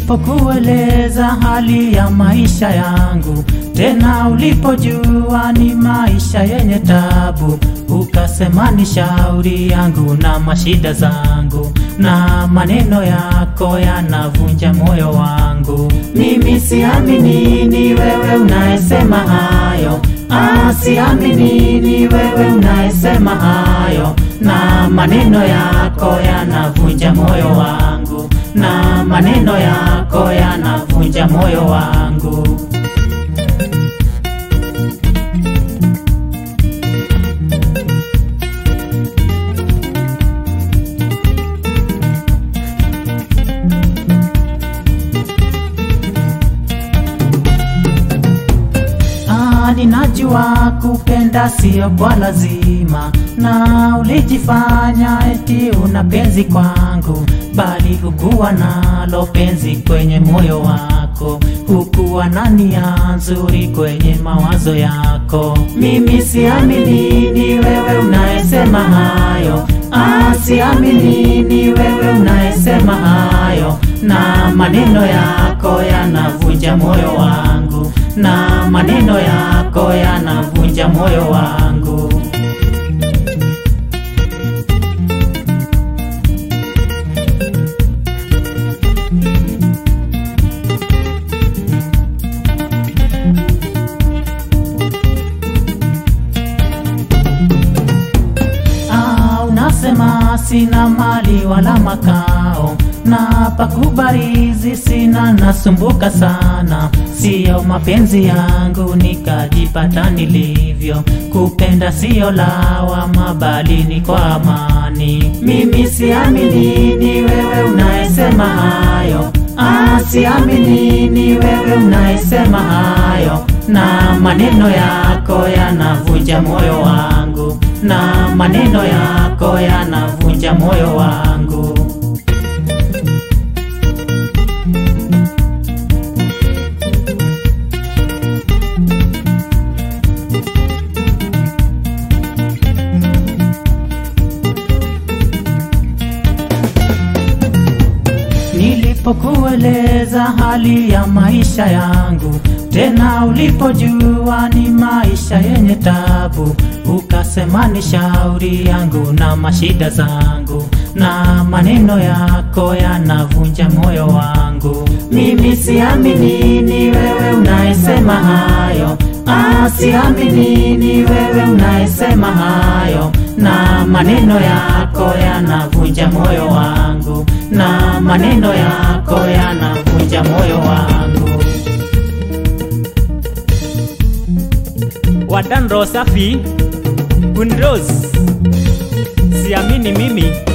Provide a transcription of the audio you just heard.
Nilipokueleza hali ya maisha yangu, tena ulipojua ni maisha yenye tabu, ukasema ni shauri yangu na mashida zangu, na maneno yako yanavunja moyo wangu. Mimi siamini ni wewe unayesema hayo, ah, siamini ni wewe unayesema hayo, na maneno yako yanavunja moyo wangu, na maneno yako yanavunja moyo wangu. Ah, ninajua kupenda sio kwa lazima, na ulijifanya eti una penzi kwangu, bali hukuwa nalo penzi kwenye moyo wako, hukuwa na nia nzuri kwenye mawazo yako. Mimi siamini ni wewe unayesema hayo, ah, siamini ni wewe unayesema hayo, na maneno yako yanavunja moyo wangu na maneno yako yanavunja moyo wangu. Ah, unasema sina mali wala makao na pakubarizi sina, nasumbuka sana, siyo mapenzi yangu nikajipata nilivyo. Kupenda siyo lawama, bali ni kwa amani. Mimi siamini ni wewe unayesema hayo, ah, siamini ni wewe unayesema hayo, na maneno yako yanavunja moyo wangu, na maneno yako yanavunja moyo wangu. Nilipokueleza hali ya maisha yangu, tena ulipojua ni maisha yenye tabu, ukasema ni shauri yangu na mashida zangu, na maneno yako yanavunja moyo wangu. Mimi siamini ni wewe unayesema hayo, ah, siamini ni wewe unayesema hayo, na maneno yako yanavunja moyo wangu, na maneno yako yanavunja moyo wangu. Wadan Rosafi Unrose Siamini mimi